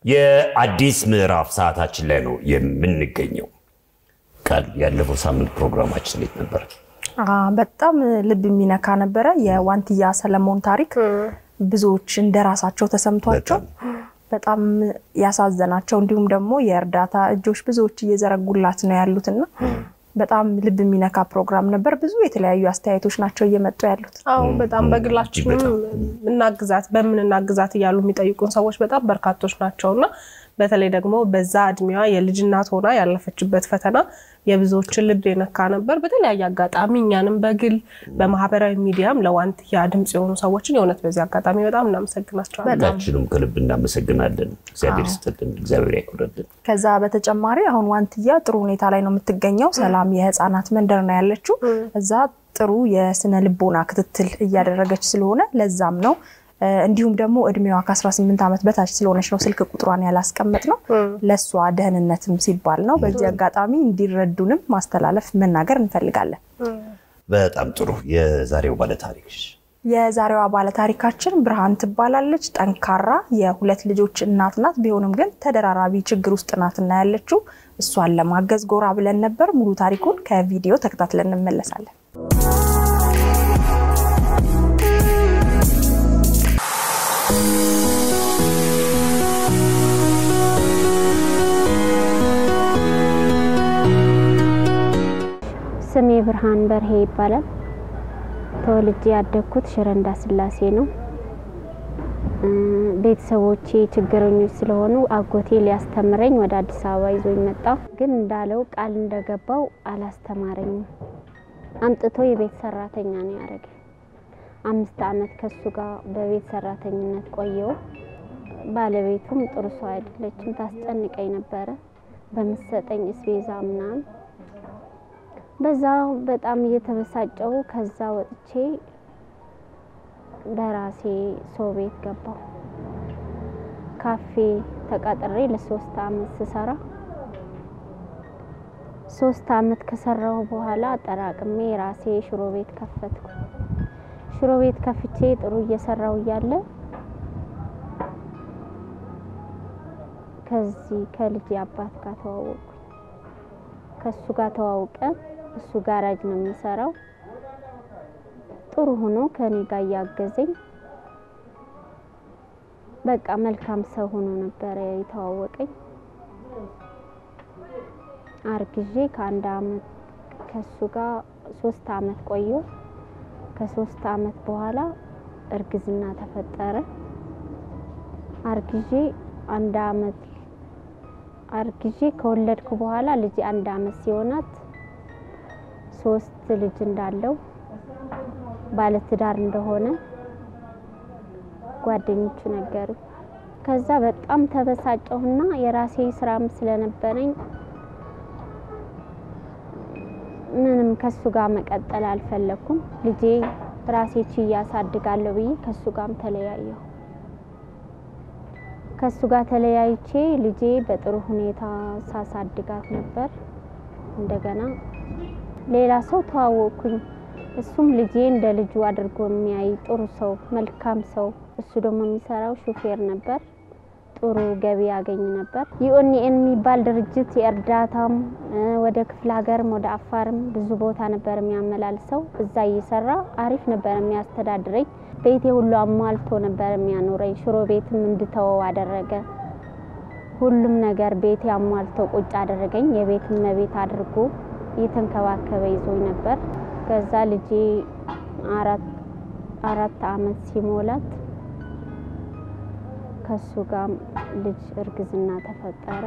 የአዲስ ምዕራፍ ሰዓታችን ላይ ነው የምንገኘው። ቃል ያለፈው ሳምንት ፕሮግራማችን እንዴት ነበር? በጣም ልብ የሚነካ ነበረ። የዋንትያ ሰለሞን ታሪክ ብዙዎች እንደራሳቸው ተሰምቷቸው በጣም ያሳዘናቸው እንዲሁም ደግሞ የእርዳታ እጆች ብዙዎች እየዘረጉላት ነው ያሉትና በጣም ልብ የሚነካ ፕሮግራም ነበር። ብዙ የተለያዩ አስተያየቶች ናቸው እየመጡ ያሉት። አዎ በጣም በግላችንም እናግዛት በምን እናግዛት እያሉ የሚጠይቁን ሰዎች በጣም በርካቶች ናቸው እና በተለይ ደግሞ በዛ እድሜዋ የልጅ እናት ሆና ያለፈችበት ፈተና የብዙዎችን ልብ የነካ ነበር። በተለያየ አጋጣሚ እኛንም በግል በማህበራዊ ሚዲያም ለዋንትያ ድምፅ የሆኑ ሰዎችን የእውነት በዚህ አጋጣሚ በጣም እናመሰግናቸዋለን። ሁላችንም ከልብ እናመሰግናለን። እግዚአብሔር ይስጥልን፣ እግዚአብሔር ያክብርልን። ከዛ በተጨማሪ አሁን ዋንትያ ጥሩ ሁኔታ ላይ ነው የምትገኘው። ሰላም የህፃናት መንደር ነው ያለችው። እዛ ጥሩ የስነ ልቦና ክትትል እያደረገች ስለሆነ ለዛም ነው እንዲሁም ደግሞ እድሜዋ ከ18 ዓመት በታች ስለሆነች ነው ስልክ ቁጥሯን ያላስቀመጥ ነው። ለእሷ ደህንነትም ሲባል ነው። በዚህ አጋጣሚ እንዲረዱንም ማስተላለፍ መናገር እንፈልጋለን። በጣም ጥሩ። የዛሬው ባለታሪክ የዛሬዋ ባለታሪካችን ብርሃን ትባላለች። ጠንካራ የሁለት ልጆች እናት ናት። ቢሆንም ግን ተደራራቢ ችግር ውስጥ ናት እና ያለችው እሷን ለማገዝ ጎራ ብለን ነበር። ሙሉ ታሪኩን ከቪዲዮ ተከታትለን እንመለሳለን። ስሜ ብርሃን በርሄ ይባላል። ተወልጄ ያደግኩት ሽረ እንዳስላሴ ነው። ቤተሰቦቼ ችግረኞች ስለሆኑ አጎቴ ሊያስተምረኝ ወደ አዲስ አበባ ይዞኝ መጣ። ግን እንዳለው ቃል እንደገባው አላስተማረኝም። አምጥቶ የቤት ሰራተኛ ነው ያደረገ። አምስት ዓመት ከሱ ጋር በቤት ሰራተኝነት ቆየው። ባለቤቱም ጥሩ ሰው አይደለችም፣ ታስጨንቀኝ ነበረ በምሰጠኝ እስቤዛ ምናምን በዛ በጣም እየተበሳጨው ከዛ ወጥቼ በራሴ ሰው ቤት ገባው። ካፌ ተቀጥሬ ለሶስት አመት ስሰራ ሶስት አመት ከሰራው በኋላ አጠራቅሜ ራሴ ሽሮ ቤት ከፈትኩ። ሽሮ ቤት ከፍቼ ጥሩ እየሰራው እያለ ከዚህ ከልጅ አባት ጋር ተዋወቅኩ። ከሱ ጋር ተዋውቀ እሱ ጋራጅ ነው የሚሰራው። ጥሩ ሆኖ ከኔ ጋር እያገዘኝ በቃ መልካም ሰው ሆኖ ነበረ የተዋወቀኝ። አርግዤ ከአንድ አመት ከሱ ጋር ሶስት አመት ቆየሁ። ከሶስት አመት በኋላ እርግዝና ተፈጠረ። አርግዤ አንድ አመት አርግዤ ከወለድኩ በኋላ ልጅ አንድ አመት ሲሆናት ሶስት ልጅ እንዳለው ባለትዳር እንደሆነ ጓደኞቹ ነገሩ። ከዛ በጣም ተበሳጨሁና የራሴ ስራም ስለነበረኝ ምንም ከሱ ጋር መቀጠል አልፈለኩም። ልጄ ራሴ ችዬ አሳድጋለሁ ብዬ ከሱ ጋርም ተለያየሁ። ከሱ ጋር ተለያይቼ ልጄ በጥሩ ሁኔታ ሳሳድጋት ነበር። እንደገና ሌላ ሰው ተዋወቅኩኝ። እሱም ልጄ እንደ ልጁ አድርጎ የሚያይ ጥሩ ሰው፣ መልካም ሰው። እሱ ደግሞ የሚሰራው ሹፌር ነበር። ጥሩ ገቢ ያገኝ ነበር። ዩኤንኤን የሚባል ድርጅት የእርዳታም ወደ ክፍለ ሀገርም ወደ አፋርም ብዙ ቦታ ነበር የሚያመላልሰው። እዛ እየሰራ አሪፍ ነበር የሚያስተዳድረኝ። ቤቴ ሁሉ አሟልቶ ነበር የሚያኖረኝ። ሽሮ ቤትም እንድተወው አደረገ። ሁሉም ነገር ቤቴ አሟልቶ ቁጭ አደረገኝ። የቤት እመቤት አድርጎ እየተንከባከበ ይዞኝ ነበር። ከዛ ልጄ አራት አመት ሲሞላት ከሱ ጋር ልጅ እርግዝና ተፈጠረ።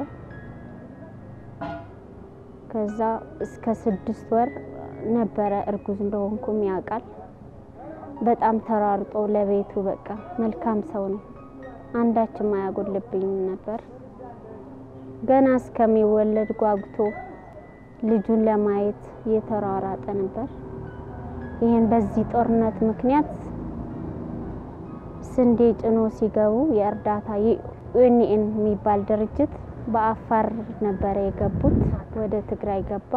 ከዛ እስከ ስድስት ወር ነበረ እርጉዝ እንደሆንኩም ያውቃል። በጣም ተራርጦ ለቤቱ በቃ መልካም ሰው ነው። አንዳችም አያጎልብኝም ነበር። ገና እስከሚወለድ ጓጉቶ ልጁን ለማየት እየተሯሯጠ ነበር። ይህን በዚህ ጦርነት ምክንያት ስንዴ ጭኖ ሲገቡ የእርዳታ ዩኤንኤን የሚባል ድርጅት በአፋር ነበረ የገቡት። ወደ ትግራይ ገባ።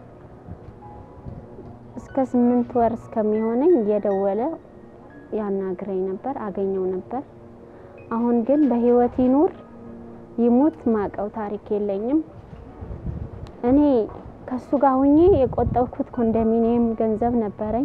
እስከ ስምንት ወር እስከሚሆነኝ እየደወለ ያናግረኝ ነበር፣ አገኘው ነበር። አሁን ግን በህይወት ይኑር ይሙት ማቀው ታሪክ የለኝም። እኔ ከሱ ጋር ሁኜ የቆጠብኩት ኮንዶሚኒየም ገንዘብ ነበረኝ።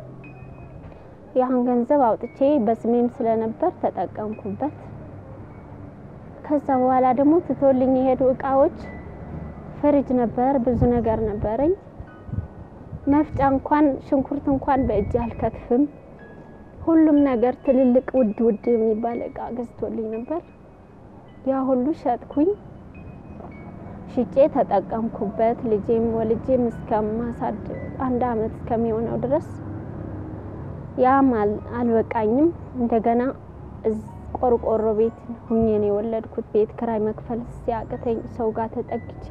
ያን ገንዘብ አውጥቼ በስሜም ስለነበር ተጠቀምኩበት። ከዛ በኋላ ደግሞ ትቶልኝ የሄዱ እቃዎች ፍሪጅ ነበር፣ ብዙ ነገር ነበረኝ። መፍጫ እንኳን ሽንኩርት እንኳን በእጅ አልከትፍም። ሁሉም ነገር ትልልቅ ውድ ውድ የሚባል እቃ ገዝቶልኝ ነበር። ያ ሁሉ ሸጥኩኝ፣ ሽጬ ተጠቀምኩበት። ልጄም ወልጄም እስከማሳድ አንድ አመት እስከሚሆነው ድረስ ያም አልበቃኝም። እንደገና ቆርቆሮ ቤት ሁኜ ነው የወለድኩት። ቤት ክራይ መክፈል ሲያቅተኝ ሰው ጋር ተጠግቼ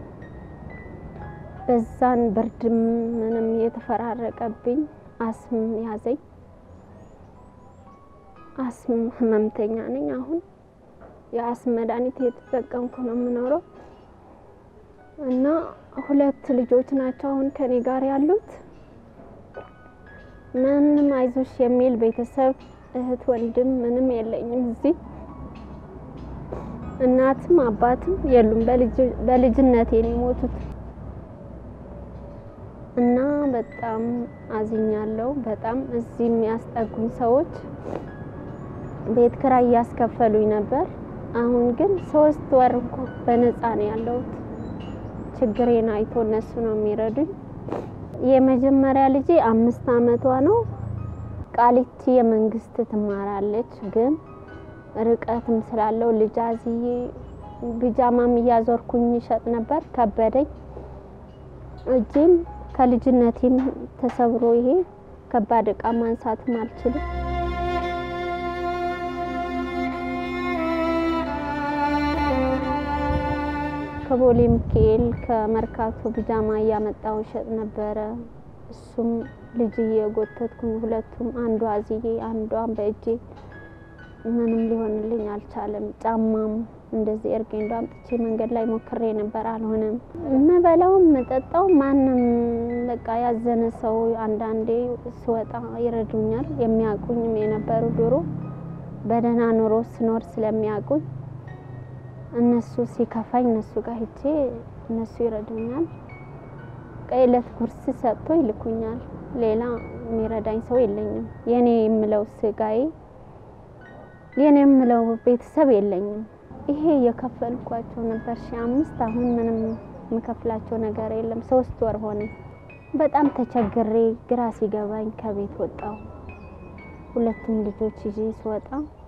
በዛን ብርድም ምንም የተፈራረቀብኝ አስም ያዘኝ። አስም ህመምተኛ ነኝ። አሁን የአስም መድኃኒት የተጠቀምኩ ነው የምኖረው እና ሁለት ልጆች ናቸው አሁን ከኔ ጋር ያሉት። ምንም አይዞሽ የሚል ቤተሰብ እህት ወንድም ምንም የለኝም። እዚህ እናትም አባትም የሉም። በልጅነቴ ነው የሞቱት እና በጣም አዝኛለሁ። በጣም እዚህ የሚያስጠጉኝ ሰዎች ቤት ክራይ እያስከፈሉኝ ነበር። አሁን ግን ሶስት ወር እንኳ በነፃ ነው ያለሁት። ችግሬን አይቶ እነሱ ነው የሚረዱኝ። የመጀመሪያ ልጄ አምስት አመቷ ነው። ቃሊቲ የመንግስት ትማራለች፣ ግን ርቀትም ስላለው ልጅ አዝዬ ቢጃማም እያዞርኩኝ ይሸጥ ነበር። ከበደኝ። እጄም ከልጅነቴም ተሰብሮ ይሄ ከባድ እቃ ማንሳትም አልችልም። ከቦሌ ሚካኤል ከመርካቶ ቢጃማ እያመጣው ይሸጥ ነበረ። እሱም ልጅ እየጎተትኩኝ ሁለቱም አንዷ አዝዬ አንዷን በእጄ ምንም ሊሆንልኝ አልቻለም። ጫማም እንደዚህ እርጌንዶ አምጥቼ መንገድ ላይ ሞክሬ ነበር፣ አልሆነም። የምበላው የምጠጣው ማንም በቃ ያዘነ ሰው አንዳንዴ ስወጣ ይረዱኛል። የሚያውቁኝም የነበሩ ድሮ በደህና ኑሮ ስኖር ስለሚያውቁኝ እነሱ ሲከፋኝ እነሱ ጋር ሄጄ እነሱ ይረዱኛል። ከእለት ጉርስ ሰጥቶ ይልኩኛል። ሌላ የሚረዳኝ ሰው የለኝም። የኔ የምለው ስጋዬ የኔ የምለው ቤተሰብ የለኝም። ይሄ የከፈልኳቸው ነበር ሺ አምስት አሁን ምንም የምከፍላቸው ነገር የለም። ሶስት ወር ሆነ። በጣም ተቸግሬ ግራ ሲገባኝ ከቤት ወጣው። ሁለቱም ልጆች ይዤ ስወጣ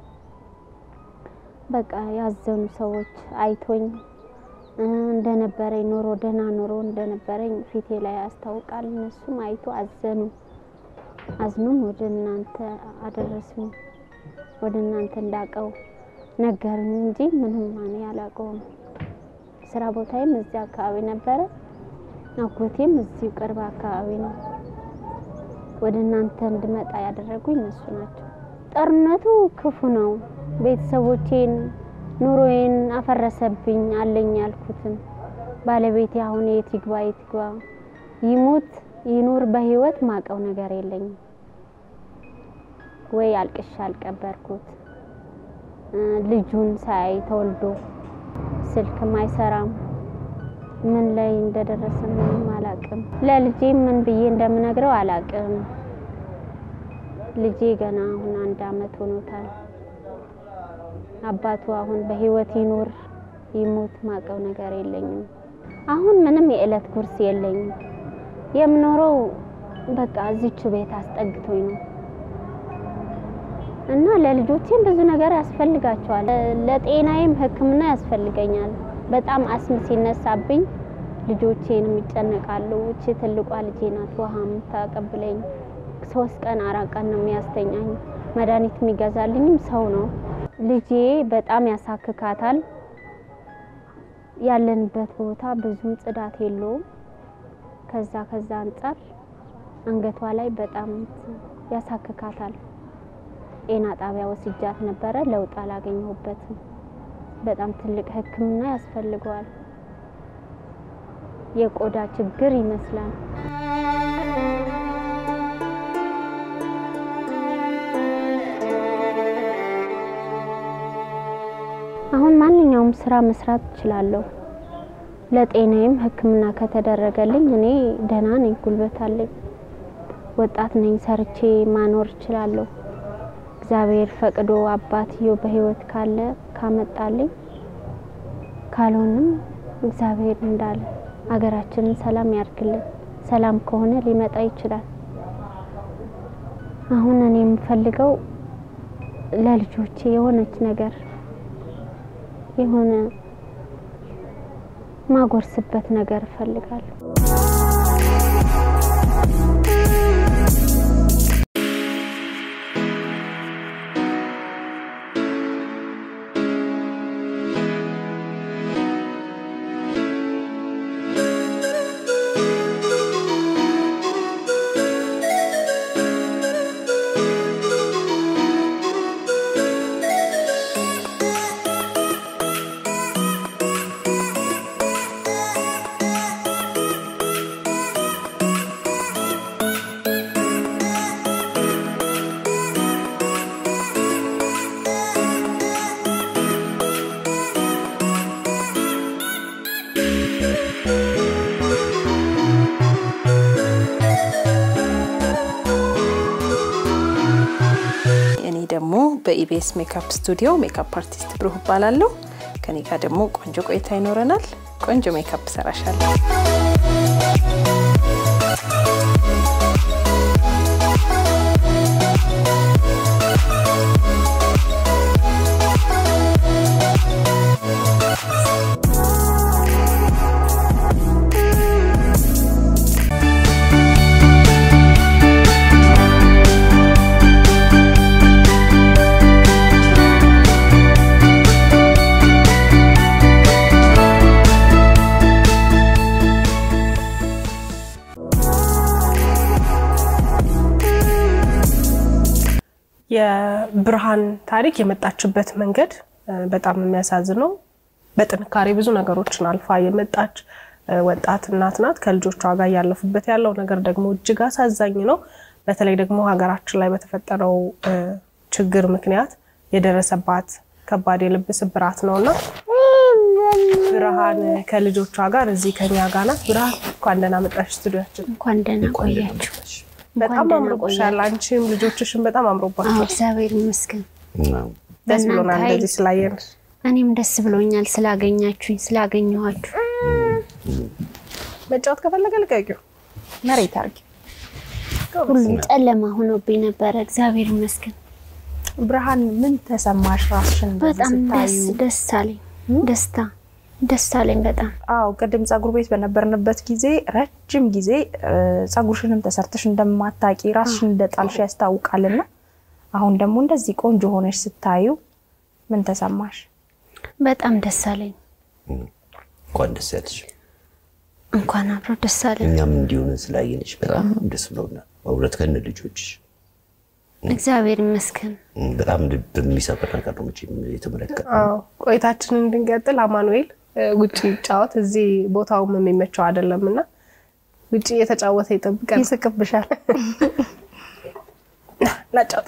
በቃ ያዘኑ ሰዎች አይቶኝ እንደነበረኝ ኑሮ ደህና ኑሮ እንደነበረኝ ፊቴ ላይ ያስታውቃል። እነሱም አይቶ አዘኑ። አዝኑም ወደ እናንተ አደረሱኝ። ወደ እናንተ እንዳቀው ነገሩኝ እንጂ ምንም ማን ያላቀውም። ስራ ቦታዬም እዚህ አካባቢ ነበረ። አጎቴም እዚሁ ቅርብ አካባቢ ነው። ወደ እናንተ እንድመጣ ያደረጉኝ እነሱ ናቸው። ጦርነቱ ክፉ ነው። ቤተሰቦቼን ኑሮዬን አፈረሰብኝ። አለኝ ያልኩትን ባለቤቴ አሁን የት ይግባ የት ይግባ ይሙት ይኑር በህይወት ማቀው ነገር የለኝም። ወይ አልቅሻ አልቀበርኩት። ልጁን ሳይ ተወልዶ ስልክም አይሰራም። ምን ላይ እንደደረሰ ምንም አላቅም። ለልጄ ምን ብዬ እንደምነግረው አላቅም። ልጄ ገና አሁን አንድ አመት ሆኖታል። አባቱ አሁን በህይወት ይኑር ይሙት ማቀው ነገር የለኝም። አሁን ምንም የእለት ጉርስ የለኝም። የምኖረው በቃ እዚቹ ቤት አስጠግቶኝ ነው እና ለልጆቼም ብዙ ነገር ያስፈልጋቸዋል። ለጤናዬም ሕክምና ያስፈልገኛል። በጣም አስም ሲነሳብኝ ልጆቼንም ይጨነቃሉ። እቺ ትልቋ ልጄ ናት ውሃ የምታቀብለኝ። ሶስት ቀን አራት ቀን ነው የሚያስተኛኝ። መድኃኒት የሚገዛልኝም ሰው ነው። ልጄ በጣም ያሳክካታል። ያለንበት ቦታ ብዙም ጽዳት የለውም። ከዛ ከዛ አንጻር አንገቷ ላይ በጣም ያሳክካታል። ጤና ጣቢያ ወስጃት ነበረ፣ ለውጥ አላገኘሁበትም። በጣም ትልቅ ሕክምና ያስፈልገዋል። የቆዳ ችግር ይመስላል። አሁን ማንኛውም ማንኛውም ስራ መስራት እችላለሁ። ለጤናዬም ሕክምና ከተደረገልኝ እኔ ደህና ነኝ፣ ጉልበት አለኝ፣ ወጣት ነኝ፣ ሰርቼ ማኖር እችላለሁ። እግዚአብሔር ፈቅዶ አባትየው በህይወት ካለ ካመጣልኝ፣ ካልሆንም እግዚአብሔር እንዳለ አገራችንን ሰላም ያርግልን። ሰላም ከሆነ ሊመጣ ይችላል። አሁን እኔ የምፈልገው ለልጆቼ የሆነች ነገር የሆነ ማጎርስበት ነገር እፈልጋለሁ። እኔ ደግሞ በኢቢኤስ ሜካፕ ስቱዲዮ ሜካፕ አርቲስት ብሩህ እባላለሁ። ከኔ ጋር ደግሞ ቆንጆ ቆይታ ይኖረናል። ቆንጆ ሜካፕ ሰራሻለሁ። የብርሃን ታሪክ የመጣችበት መንገድ እ፣ በጣም የሚያሳዝን ነው። በጥንካሬ ብዙ ነገሮችን አልፋ የመጣች እ፣ ወጣት እናት ናት። ከልጆቿ ጋር እያለፉበት ያለው ነገር ደግሞ እጅግ አሳዛኝ ነው። በተለይ ደግሞ ሀገራችን ላይ በተፈጠረው እ፣ ችግር ምክንያት የደረሰባት ከባድ የልብ ስብራት ነው እና ብርሃን ከልጆቿ ጋር እዚህ ከኛ ጋር ናት። ብርሃን እንኳን ደህና መጣሽ ስቱዲያችን። እንኳን ደህና እንኳን ደህና ቆያችሁ። መጣሽ። በጣም ደህና አምሮብሻል። አንቺም ልጆችሽም በጣም አዎ አምሮባቸዋል። እግዚአብሔር ይመስገን። አዎ። ደስ ብሎናል በእናንተ ኃይል እንደዚህ ስላየን። እኔም ደስ ብሎኛል ስላገኛችሁኝ ስላገኘኋችሁ። መጫወት ከፈለገ ልቀቂው። መሬት አርጊ። ሁሉም ጨለማ ሆኖብኝ ነበረ። እግዚአብሔር ይመስገን። ብርሃን ምን ተሰማሽ ራስሽን እንደዚህ በጣም ደስ ስታዩ? ደስ አለኝ። ደስታ ደስ አለኝ በጣም አዎ ቅድም ጸጉር ቤት በነበርንበት ጊዜ ረጅም ጊዜ እ፣ ጸጉርሽንም ተሰርተሽ እንደማታቂ ራስሽን እንደጣልሽ ያስታውቃልና አሁን ደግሞ እንደዚህ ቆንጆ ሆነሽ ስታዩ ምን ተሰማሽ? በጣም ደስ አለኝ። እንኳን ደስ ያለሽ። እንኳን አብሮ ደስ አለኝ። እኛም እንዲሆነ ስላየንሽ በጣም ደስ ብሎናል። በእውነት ከነ ልጆችሽ እግዚአብሔር ይመስገን። በጣም ልብ የሚሰብር ነገር ነው መቼም የተመለከተ አዎ ቆይታችንን እንድንቀጥል አማኑኤል እ፣ ውጭ ይጫወት፣ እዚህ ቦታውም የሚመቸው አይደለም እና ውጭ እየተጫወተ ይጠብቀን። ይስቅብሻል። ላጫወት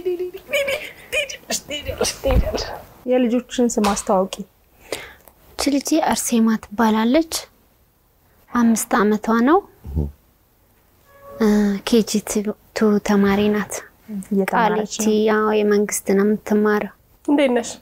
የልጆችን ስም አስተዋውቂ። እች ልጄ አርሴማ ትባላለች። አምስት አመቷ ነው። ኬጂ ቱ ተማሪ ናት። እየተማረች ቃሊቲ ነው። ያው የመንግስት ነው የምትማረው። እንዴት ነሽ?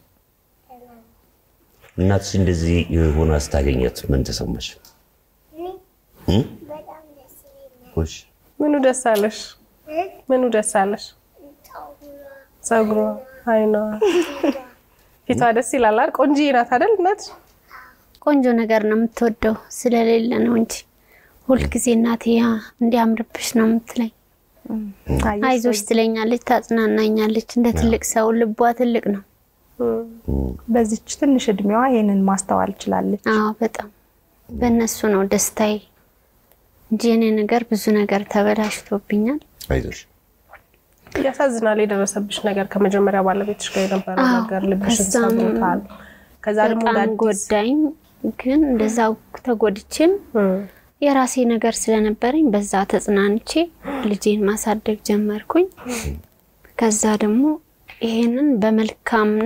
እናትሽ እንደዚህ ሆና ስታገኘት ምን ተሰማሽ? እም? እሺ። ምኑ ደስ አለሽ? ምኑ ደስ አለሽ? ጸጉሯ፣ አይኗ፣ ፊቷ ደስ ይላል አይደል? ቆንጆዬ ናት አይደል እናት? ቆንጆ ነገር ነው የምትወደው ስለሌለ ነው እንጂ ሁልጊዜ እናቴ ያ እንዲያምርብሽ ነው የምትለኝ። አየሽ፣ አይዞሽ ትለኛለች፣ ታጽናናኛለች። እንደ ትልቅ ሰው ልቧ ትልቅ ነው። በዚች ትንሽ እድሜዋ ይህንን ማስተዋል ችላለች። አዎ በጣም በእነሱ ነው ደስታዬ እንጂ የኔ ነገር ብዙ ነገር ተበላሽቶብኛል። አይዞሽ። ያሳዝናል የደረሰብሽ ነገር። ከመጀመሪያ ባለቤትሽ ጋር የነበረው አዎ፣ ነገር ልብሽን ከዛም ሰብሮታል። ከዛ ደግሞ እንደ በጣም አዲስ ጎዳኝ። ግን እንደዛው ተጎድቼም እም፣ የራሴ ነገር ስለነበረኝ በዛ ተጽናንቼ ልጄን ማሳደግ ጀመርኩኝ። ከዛ ደግሞ ይሄንን በመልካምና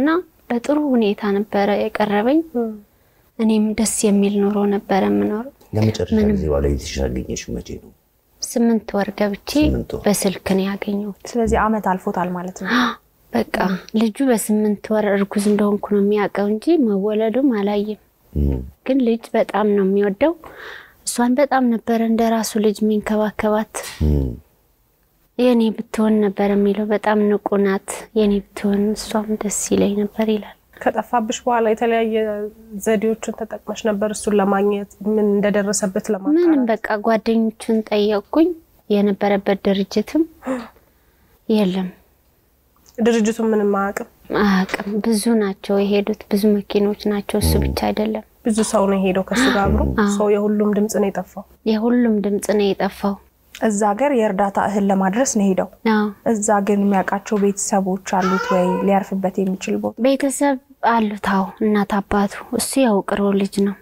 በጥሩ ሁኔታ ነበረ የቀረበኝ። እኔም ደስ የሚል ኑሮ ነበረ የምኖረው። ለመጨረሻ ጊዜ ባለቤትሽ ያገኘሽው መቼ ነው? ስምንት ወር ገብቼ ስምንት ወር። በስልክ ነው ያገኘሁት። ስለዚህ አመት አልፎታል ማለት ነው። በቃ ልጁ በስምንት ወር እርጉዝ እንደሆንኩ ነው የሚያውቀው እንጂ መወለዱም አላየም። እም፣ ግን ልጅ በጣም ነው የሚወደው። እሷን በጣም ነበረ እንደ ራሱ ልጅ የሚንከባከባት። እም። የኔ ብትሆን ነበር የሚለው። በጣም ንቁ ናት። የኔ ብትሆን እሷም ደስ ይለኝ ነበር ይላል። ከጠፋብሽ በኋላ የተለያየ ዘዴዎችን ተጠቅመሽ ነበር እሱን ለማግኘት ምን እንደደረሰበት ምንም ለማጣራት? በቃ ጓደኞቹን ጠየቅኩኝ። የነበረበት ድርጅትም የለም ድርጅቱን ምንም አያውቅም። አያውቅም። ብዙ ናቸው የሄዱት፣ ብዙ መኪኖች ናቸው። እሱ ብቻ አይደለም። ብዙ ሰው ነው የሄደው ከሱ ጋር አብሮ። ሰው የሁሉም ድምፅ ነው የጠፋው። የሁሉም ድምፅ ነው የጠፋው። እዛ ሀገር የእርዳታ እህል ለማድረስ ነው ሄደው። አዎ እዛ ግን የሚያውቃቸው ቤተሰቦች አሉት ወይ ሊያርፍበት የሚችል ቦታ? ቤተሰብ አሉት። አዎ እናት አባቱ። እሱ የውቅሮ ልጅ ነው።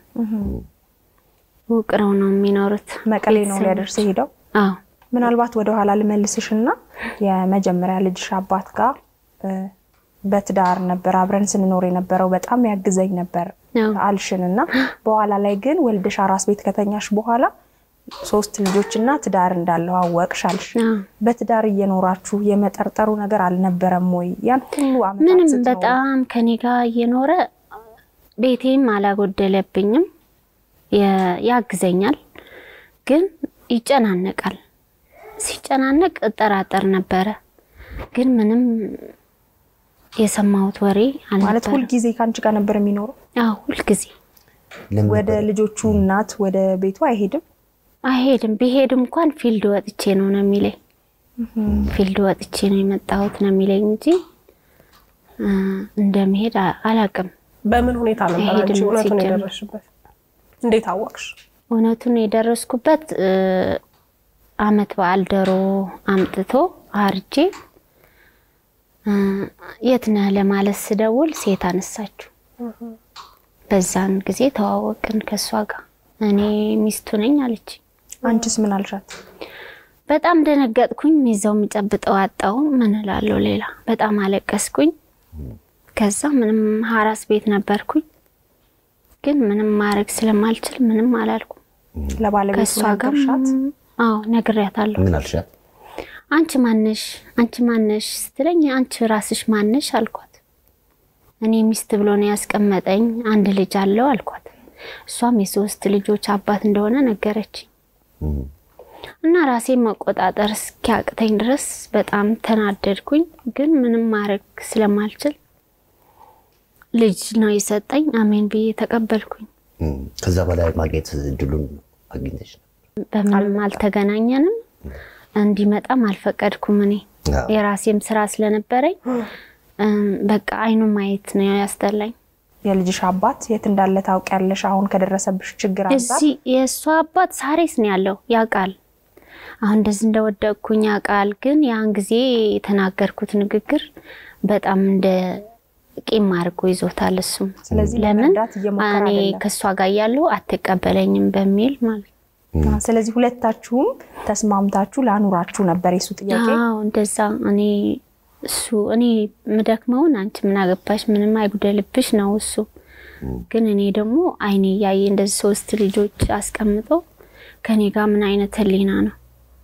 ውቅረው ነው የሚኖሩት። መቀሌ ነው ቤተሰቦች። ሊያደርስ ሄደው። አዎ ምናልባት ወደ ኋላ ልመልስሽና የመጀመሪያ ልጅሽ አባት ጋር እ፣ በትዳር ነበር አብረን ስንኖር የነበረው በጣም ያግዘኝ ነበር አዎ። አልሽን እና በኋላ ላይ ግን ወልደሽ አራስ ቤት ከተኛሽ በኋላ ሶስት ልጆችና ትዳር እንዳለው አወቅሽ አልሽ። አዎ። በትዳር እየኖራችሁ የመጠርጠሩ ነገር አልነበረም ወይ? ያን ሁሉ ዓመታት ምንም ስትኖሩ? በጣም ከኔ ጋር እየኖረ ቤቴም አላጎደለብኝም። የ- ያግዘኛል፣ ግን ይጨናነቃል። ሲጨናነቅ እጠራጠር ነበረ፣ ግን ምንም የሰማሁት ወሬ ማለት አልነበረም። ሁልጊዜ ከአንቺ ጋር ነበር የሚኖረው። አዎ ሁልጊዜ ለምን ወደ ነበር? ልጆቹ እናት ወደ ቤቱ አይሄድም። አይሄድም። ቢሄድ እንኳን ፊልድ ወጥቼ ነው ነው የሚለኝ። ፊልድ ወጥቼ ነው የመጣሁት ነው የሚለኝ እንጂ እ፣ እንደመሄድ አ- አላቅም። በምን ሁኔታ ነበር አንቺ አይሄድም እውነቱን ሲጀመር። የደረስሽበት? እንዴት አወቅሽ? እውነቱን የደረስኩበት እ፣ አመት በዓል ዶሮ አምጥቶ አርጄ እ፣ የት ነህ ለማለት ስደውል ሴት አነሳችሁ። በዛን ጊዜ ተዋወቅን ከእሷ ጋር። እኔ ሚስቱ ነኝ አለች። አንቺስ ምን አልሻት? በጣም ደነገጥኩኝ። ይዘው የሚጨብጠው አጣው። ምን እላለሁ ሌላ። በጣም አለቀስኩኝ። ከዛ ምንም ሀራስ ቤት ነበርኩኝ፣ ግን ምንም ማድረግ ስለማልችል ምንም አላልኩም። ለባለቤቱ ከእሷ ጋር ነገርሻት? አዎ ነግሬያታለሁ። ምን አልሻት? አንቺ ማነሽ አንቺ ማነሽ ስትለኝ አንቺ ራስሽ ማነሽ አልኳት። እኔ ሚስት ብሎ ነው ያስቀመጠኝ አንድ ልጅ አለው አልኳት። እሷም የሶስት ልጆች አባት እንደሆነ ነገረችኝ። እም፣ እና ራሴን መቆጣጠር እስኪያቅተኝ ድረስ በጣም ተናደድኩኝ። ግን ምንም ማድረግ ስለማልችል ልጅ ነው የሰጠኝ። አሜን ብዬ ተቀበልኩኝ። እም። ከዛ በላይ ማግኘት እድሉን አግኝተሽ ነው? በምንም አልተገናኘንም። እንዲመጣም አልፈቀድኩም። እኔ አዎ። የራሴም ስራ ስለነበረኝ እም፣ በቃ አይኑ ማየት ነው ያስጠላኝ። የልጅሽ አባት የት እንዳለ ታውቂያለሽ? አሁን ከደረሰብሽ ችግር አንጻር እዚህ የእሷ አባት ሳሬስ ነው ያለው፣ ያውቃል። አሁን እንደዚህ እንደወደቅኩኝ ያውቃል። ግን ያን ጊዜ የተናገርኩት ንግግር በጣም እንደ ቂም አድርጎ ይዞታል። እሱም ስለዚህ ለምን ለመርዳት እየሞከረ እኔ አይደለም። ከእሷ ጋር እያለሁ አትቀበለኝም በሚል ማለት ነው። ስለዚህ ሁለታችሁም ተስማምታችሁ ላኑራችሁ ነበር የሱ ጥያቄ። አዎ እንደዛ እኔ እሱ እኔ ምደክመውን አንቺ ምን አገባሽ ምንም አይጉደልብሽ ነው እሱ። ግን እኔ ደግሞ አይኔ እያየ እንደዚህ ሶስት ልጆች አስቀምጦ ከኔ ጋር ምን አይነት ህሊና ነው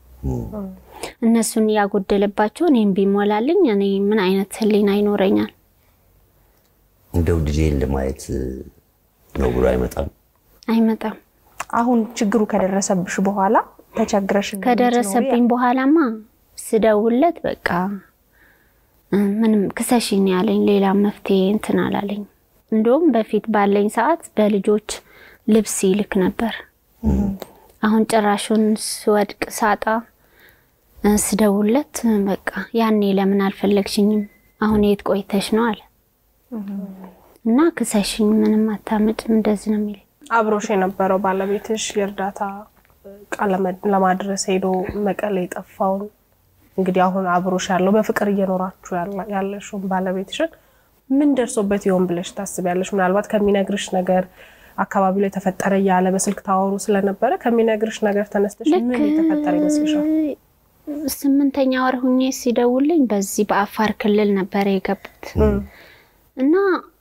እነሱን እያጎደለባቸው እኔም ቢሞላልኝ እኔ ምን አይነት ህሊና ይኖረኛል? እንደው ልጄን ለማየት ነው ብሎ አይመጣም። አይመጣም። አሁን ችግሩ ከደረሰብሽ በኋላ ተቸግረሽ እንደምትኖሪ ከደረሰብኝ በኋላማ ስደውለት በቃ እ፣ ምንም ክሰሽኝ ያለኝ ሌላ መፍትሄ እንትን አላለኝ። እንደውም በፊት ባለኝ ሰዓት በልጆች ልብስ ይልክ ነበር። አሁን ጭራሹን ስወድቅ ሳጣ እ፣ ስደውለት እ፣ በቃ ያኔ ለምን አልፈለግሽኝም? አሁን የት ቆይተሽ ነው አለ እና ክሰሽኝ ምንም አታመጭም እንደዚህ ነው የሚለኝ። አብሮሽ የነበረው ባለቤትሽ የእርዳታ እቃ ለመ- ለማድረስ ሄዶ መቀሌ የጠፋውን እንግዲህ አሁን አብሮሽ ያለው በፍቅር እየኖራችሁ ያላ- ያለሽውን ባለቤትሽን ምን ደርሶበት ይሆን ብለሽ ታስቢያለሽ? ምናልባት ከሚነግርሽ ነገር አካባቢው ላይ ተፈጠረ እያለ በስልክ ታወሩ ስለነበረ ከሚነግርሽ ነገር ተነስተሽ ምን የተፈጠረ ይመስልሻል? ስምንተኛ ወር ሁኜ ሲደውልኝ በዚህ በአፋር ክልል ነበር የገቡት እና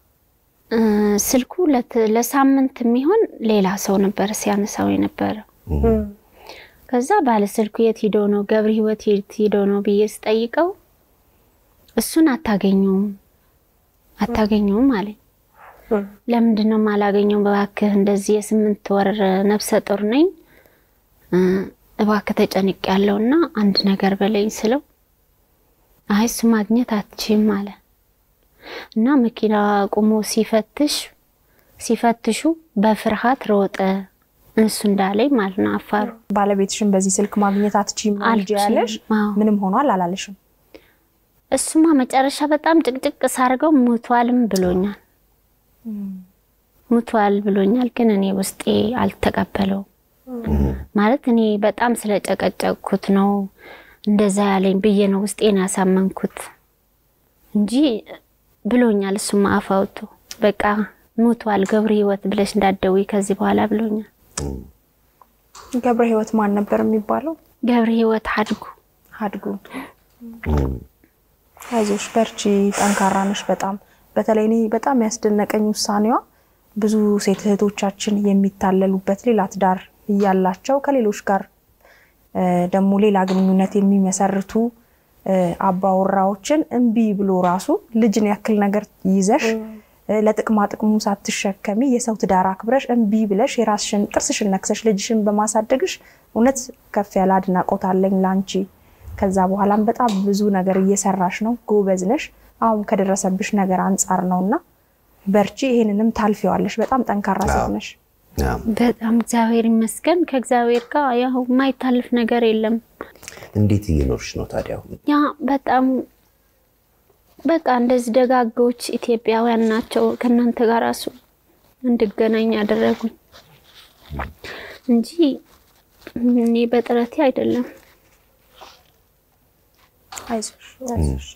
እ፣ ስልኩ ለት- ለሳምንት የሚሆን ሌላ ሰው ነበር ሲያነሳው የነበረ። ከዛ ባለ ስልኩ የት ሂዶ ነው ገብረ ህይወት የት ሂዶ ነው ብዬ ስጠይቀው እሱን አታገኘውም አታገኘውም አለኝ። ለምንድን ነው የማላገኘው? እባክህ እንደዚህ የስምንት ወር ነፍሰ ጡር ነኝ እ፣ እባክህ ተጨንቅ ያለውና አንድ ነገር በለኝ ስለው አይ እሱ ማግኘት አትችም አለ እና መኪና ቁሞ ሲፈትሽ ሲፈትሹ በፍርሃት ሮጠ እሱ እንዳለኝ ማለት ነው። አፋሩ ባለቤትሽን በዚህ ስልክ ማግኘት አትችይም ነው እንጂ አልችልም። ያለሽ አዎ። ምንም ሆኗል አላለሽም? እሱማ መጨረሻ በጣም ጭቅጭቅ ሳርገው ሙቷልም ብሎኛል። ሙቷል ብሎኛል፣ ግን እኔ ውስጤ አልተቀበለው ማለት እኔ በጣም ስለጨቀጨቅኩት ነው እንደዛ ያለኝ ብዬ ነው ውስጤን ያሳመንኩት እንጂ ብሎኛል። እሱማ አፍ አውጥቶ በቃ ሙቷል ገብረ ህይወት ብለሽ እንዳትደውይ ከዚህ በኋላ ብሎኛል። ገብረ ህይወት ማን ነበር የሚባለው? ገብረ ህይወት አድጉ አድጉ። አይዞሽ በርቺ፣ ጠንካራ ነሽ በጣም በተለይ እኔ በጣም ያስደነቀኝ ውሳኔዋ ብዙ ሴት እህቶቻችን የሚታለሉበት ሌላ ትዳር እያላቸው ከሌሎች ጋር እ፣ ደግሞ ሌላ ግንኙነት የሚመሰርቱ እ፣ አባወራዎችን እምቢ ብሎ ራሱ ልጅን ያክል ነገር ይዘሽ እ፣ ለጥቅማ ጥቅሙ ሳትሸከሚ የሰው ትዳር አክብረሽ እምቢ ብለሽ የራስሽን ጥርስሽን ነክሰሽ ልጅሽን በማሳደግሽ እውነት ከፍ ያለ አድናቆት አለኝ ላንቺ። ከዛ በኋላም በጣም ብዙ ነገር እየሰራሽ ነው፣ ጎበዝ ነሽ። አሁን ከደረሰብሽ ነገር አንጻር ነው እና በርቺ፣ ይሄንንም ታልፊዋለሽ። በጣም ጠንካራ ሴት ነሽ። አዎ። በጣም እግዚአብሔር ይመስገን። ከእግዚአብሔር ጋር ያው የማይታልፍ ነገር የለም። እንዴት እየኖርሽ ነው ታዲያ? አሁን ያ በጣም በቃ እንደዚህ ደጋጎች ኢትዮጵያውያን ናቸው ከእናንተ ጋር ራሱ እንድገናኝ ያደረጉኝ እንጂ እኔ በጥረቴ አይደለም። አይዞሽ አይዞሽ።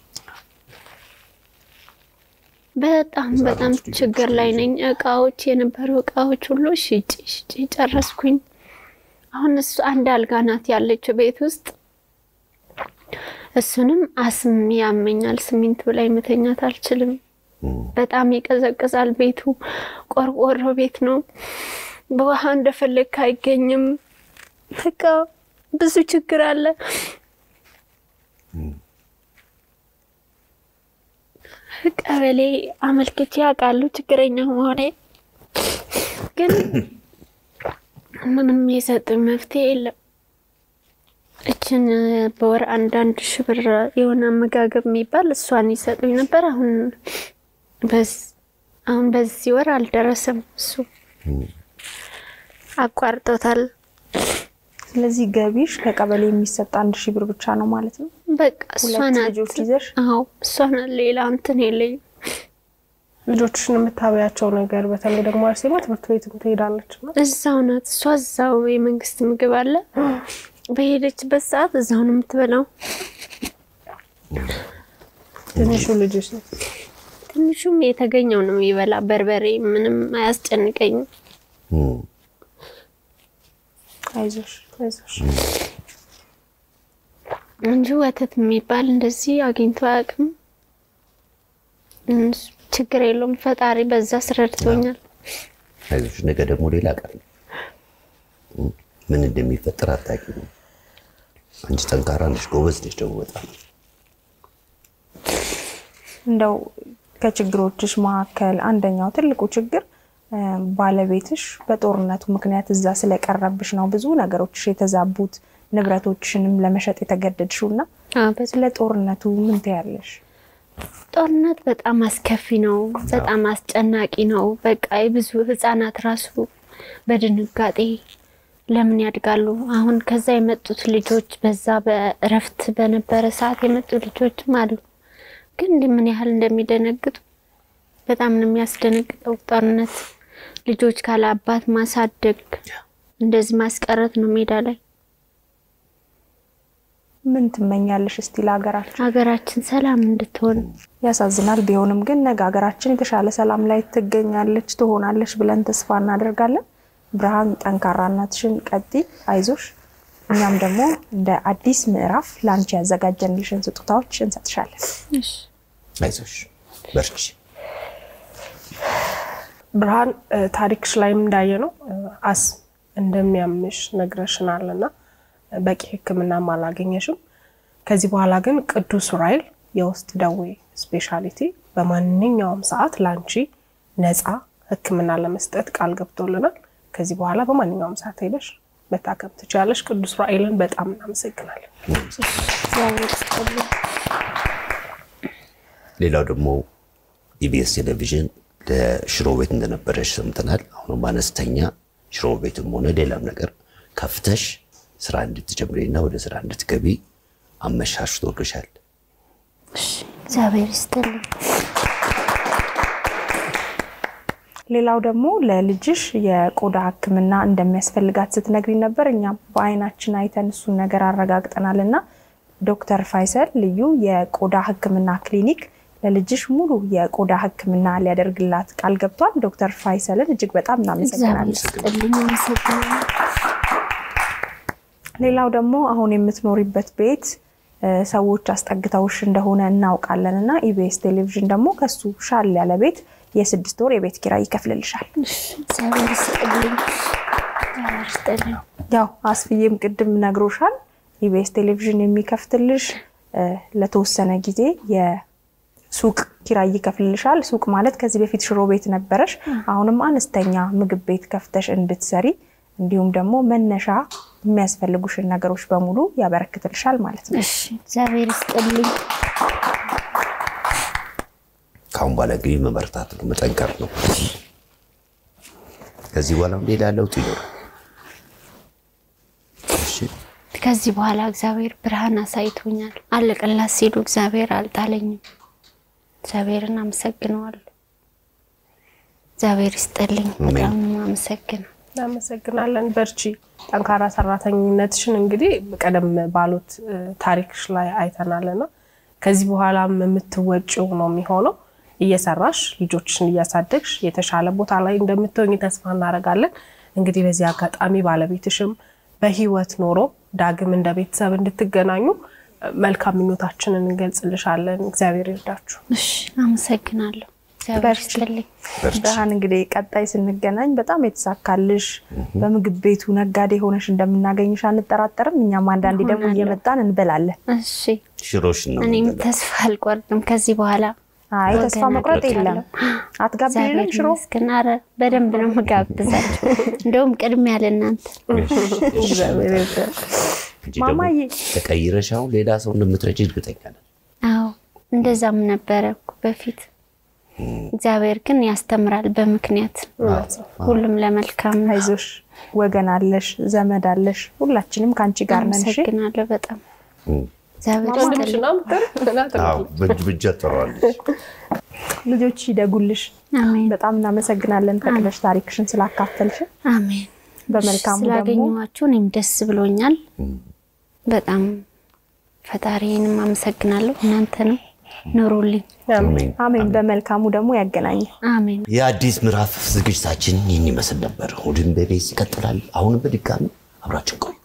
በጣም በጣም ችግር ላይ ነኝ። እቃዎች የነበሩ እቃዎች ሁሉ ሽጬ ሽጬ ጨረስኩኝ። አሁን እሱ አንድ አልጋ ናት ያለችው ቤት ውስጥ እሱንም አስም ያመኛል። ስሚንቱ ላይ መተኛት አልችልም። በጣም ይቀዘቅዛል። ቤቱ ቆርቆሮ ቤት ነው። በውሃ እንደፈለግክ አይገኝም። በቃ ብዙ ችግር አለ። ቀበሌ አመልክቼ ያውቃሉ ችግረኛ መሆኔ፣ ግን ምንም የሰጡኝ መፍትሄ የለም። እችን በወር አንዳንድ ሺህ ብር የሆነ አመጋገብ የሚባል እሷን ይሰጡኝ ነበር። አሁን በዝ- አሁን በዚህ ወር አልደረሰም። እሱ አቋርጦታል። ስለዚህ ገቢሽ ከቀበሌ የሚሰጥ አንድ ሺህ ብር ብቻ ነው ማለት ነው። በቃ እሷ ሁለት ናት። ልጆች ይዘሽ አዎ እሷ ናት። ሌላ እንትን የለኝም። ልጆችሽን የምታበያቸው ነገር በተለይ ደግሞ አርሴማ ትምህርት ቤትም ትሄዳለች እና እዛው ናት እሷ። እዛው የመንግስት ምግብ አለ። በሄደችበት ሰዓት እዛው ነው የምትበላው። ትንሹ ልጅሽ ነው። ትንሹም የተገኘው ነው የሚበላ። በርበሬ ምንም አያስጨንቀኝም። እም፣ አይዞሽ አይዞሽ። እንጂ ወተት የሚባል እንደዚህ አግኝቶ አያውቅም። እሱ ችግር የለውም። ፈጣሪ በዛ ስረድቶኛል። አይዞሽ ነገ ደግሞ ሌላ ቀን ነው። እም፣ ምን እንደሚፈጠር አታውቂም። አንቺ ጠንካራ ነሽ፣ ጎበዝ ነሽ ደግሞ በጣም እንደው ከችግሮችሽ መካከል አንደኛው ትልቁ ችግር እ፣ ባለቤትሽ በጦርነቱ ምክንያት እዛ ስለቀረብሽ ነው ብዙ ነገሮችሽ የተዛቡት ንብረቶችሽንም ለመሸጥ የተገደድሽው እና ስለ ጦርነቱ ምን ትያለሽ? ጦርነት በጣም አስከፊ ነው። በጣም አስጨናቂ ነው። በቃ የብዙ ህጻናት ራሱ በድንጋጤ ለምን ያድጋሉ? አሁን ከዛ የመጡት ልጆች በዛ በእረፍት በነበረ ሰዓት የመጡ ልጆችም አሉ። ግን እንዲህ ምን ያህል እንደሚደነግጡ በጣም ነው የሚያስደነግጠው። ጦርነት ልጆች ካለ አባት ማሳደግ እንደዚህ ማስቀረት ነው ሜዳ ላይ። ምን ትመኛለሽ እስቲ ለሀገራችን? ሀገራችን ሰላም እንድትሆን ያሳዝናል። ቢሆንም ግን ነገ ሀገራችን የተሻለ ሰላም ላይ ትገኛለች ትሆናለች ብለን ተስፋ እናደርጋለን። ብርሃን ጠንካራነትሽን ቀጢ፣ አይዞሽ። እኛም ደግሞ እንደ አዲስ ምዕራፍ ለአንቺ ያዘጋጀንልሽን ስጦታዎች እንሰጥሻለን። አይዞሽ፣ በርቺ። ብርሃን ታሪክሽ ላይም እንዳየ ነው አስ እንደሚያምሽ ነግረሽናል እና በቂ ሕክምናም አላገኘሽም። ከዚህ በኋላ ግን ቅዱስ ዑራኤል የውስጥ ደዌ ስፔሻሊቲ በማንኛውም ሰዓት ለአንቺ ነፃ ሕክምና ለመስጠት ቃል ገብቶልናል። ከዚህ በኋላ በማንኛውም ሰዓት ሄደሽ መታከም ትችላለሽ። ቅዱስ ዑራኤልን በጣም እናመሰግናለን። እግዚአብሔር ይስጥልኝ። ሌላው ደግሞ ኢቢኤስ ቴሌቪዥን ለሽሮ ቤት እንደነበረች ሰምተናል። አሁንም አነስተኛ ሽሮ ቤትም ሆነ ሌላም ነገር ከፍተሽ ስራ እንድትጀምሪና ወደ ስራ እንድትገቢ አመሻሽቶልሻል። እግዚአብሔር ይስጥልኝ። ሌላው ደግሞ ለልጅሽ የቆዳ ሕክምና እንደሚያስፈልጋት ስትነግሪ ነበር። እኛም በአይናችን አይተን እሱን ነገር አረጋግጠናል እና ዶክተር ፋይሰል ልዩ የቆዳ ሕክምና ክሊኒክ ለልጅሽ ሙሉ የቆዳ ሕክምና ሊያደርግላት ቃል ገብቷል። ዶክተር ፋይሰልን እጅግ በጣም እግዚአብሔር እናመሰግናለን። ይስጥልኝ። አመሰግናለሁ። ሌላው ደግሞ አሁን የምትኖሪበት ቤት እ፣ ሰዎች አስጠግተውሽ እንደሆነ እናውቃለን እና ኢቢኤስ ቴሌቪዥን ደግሞ ከሱ ሻል ያለ ቤት የስድስት ወር የቤት ኪራይ ይከፍልልሻል። እግዚአብሔር ይስጥልኝ። እግዚአብሔር ይስጥልኝ። ያው አስፍዬም ቅድም ነግሮሻል። ኢቢኤስ ቴሌቪዥን የሚከፍትልሽ እ፣ ለተወሰነ ጊዜ የሱቅ ኪራይ ይከፍልልሻል። ሱቅ ማለት ከዚህ በፊት ሽሮ ቤት ነበረሽ፣ አሁንም አነስተኛ ምግብ ቤት ከፍተሽ እንድትሰሪ እንዲሁም ደግሞ መነሻ የሚያስፈልጉሽን ነገሮች በሙሉ ያበረክትልሻል ማለት ነው። እሺ፣ እግዚአብሔር ይስጥልኝ። ከአሁን በኋላ እንግዲህ መበርታት ነው፣ መጠንከር ነው። ከዚህ በኋላም ሌላ ለውጥ ይኖራል። እሺ፣ ከዚህ በኋላ እግዚአብሔር ብርሃን አሳይቶኛል። አለቀላት ሲሉ እግዚአብሔር አልጣለኝም። እግዚአብሔርን አመሰግነዋለሁ። እግዚአብሔር ይስጥልኝ። በጣም ነው የማመሰግነው። እናመሰግናለን። በርቺ። ጠንካራ ሰራተኝነትሽን እንግዲህ ቀደም ባሉት እ፣ ታሪክሽ ላይ አይተናልና ከዚህ በኋላም የምትወጪው ነው የሚሆነው። እየሰራሽ ልጆችሽን እያሳደግሽ የተሻለ ቦታ ላይ እንደምትሆኝ ተስፋ እናደርጋለን። እንግዲህ በዚህ አጋጣሚ ባለቤትሽም በህይወት ኖሮ ዳግም እንደ ቤተሰብ እንድትገናኙ እ፣ መልካም ምኞታችንን እንገልጽልሻለን። እግዚአብሔር ይርዳችሁ። እሺ፣ አመሰግናለሁ። እግዚአብሔር በርቺ። ይስጥልኝ። ብርሃን እንግዲህ ቀጣይ ስንገናኝ በጣም የተሳካልሽ በምግብ ቤቱ ነጋዴ ሆነሽ እንደምናገኝሽ አንጠራጠርም። እኛም አንዳንዴ ደግሞ እሆናለሁ። እየመጣን እንበላለን። እሺ፣ ሽሮሽን ነው እኔም የምንበላው። ተስፋ አልቆርጥም ከዚህ በኋላ አይ ተስፋ ወገን መቁረጥ የለም። አግኝቻለሁ። አትጋብዥንም እግዚአብሔር ሽሮ? ይመስገን። ኧረ በደንብ ነው የምጋብዛቸው። እንደውም ቅድሚያ ለእናንተ እግዚአብሔር ይርዳል። እንጂ ደግሞ ማማዬ። ተቀይረሽ አሁን ሌላ ሰው እንደምትረጂ እርግጠኛ ነን። አዎ እንደዛም ነበረ እኮ በፊት። እግዚአብሔር ግን ያስተምራል በምክንያት ሁሉም ለመልካም ነው። አይዞሽ፣ ወገን አለሽ፣ ዘመድ አለሽ። ሁላችንም ከአንቺ ጋር ነን። እሺ? አመሰግናለሁ በጣም እግዚአብሔር ይስጥልኝ። ወንድምሽና ምትል አዎ በእጅ ብጃ ጥረዋለች። ልጆች ይደጉልሽ። አሜን በጣም እናመሰግናለን ፈቅደሽ ታሪክሽን ስላካፈልሽን። አሜን። በመልካሙ ደግሞ ስላገኘኋችሁ እኔም ደስ ብሎኛል። በጣም ፈጣሪንም አመሰግናለሁ። እናንተንም ኑሩልኝ። አሜን። አሜን። በመልካሙ ደግሞ ያገናኘ አሜን። የአዲስ ምዕራፍ ዝግጅታችን ይህን ይመስል ነበር። እሑድን በቤት ይቀጥላል። አሁንም በድጋሚ አብራችን ቆዩ።